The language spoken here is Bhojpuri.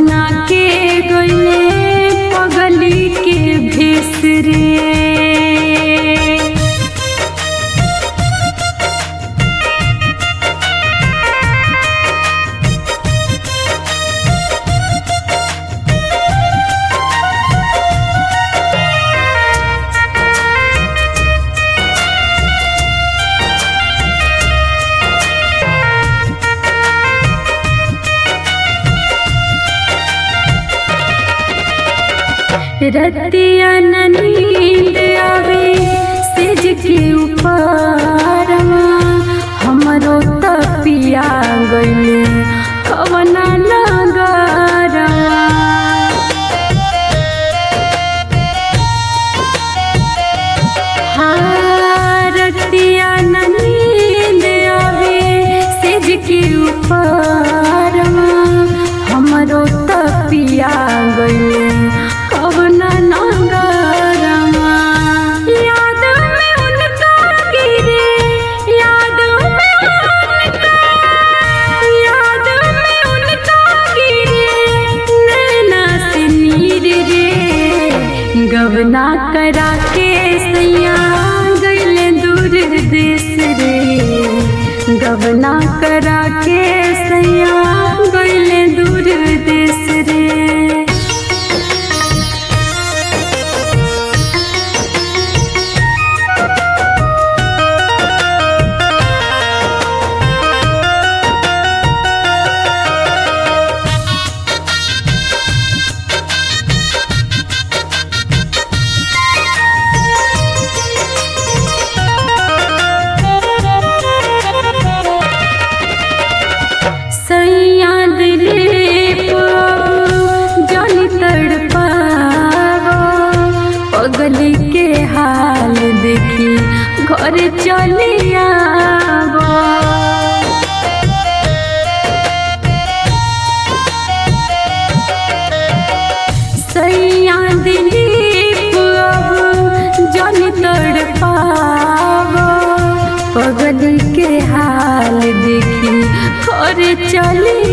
बना के गईले पगली के भेसरे रतिया न नींद आवे सेज के ऊपर हमरो तपिया गईले कवना नगरवा रतिया न नींद आवे सेज के ऊपर हमरो तपिया गईले कवना नगरवा याद में उनका गिरे याद में उनका याद में उनका गिरे नैना से नीर रे गवना करा के सैया गईले दूर देश रे गवना करा के सैया गईले दूर देश रे सैया दिलीप जानी तड़पावा पगली के हाल देखी घर चली आवा सैया दिलीप अब जानी तड़पावा पगली के हाल देखी घर चली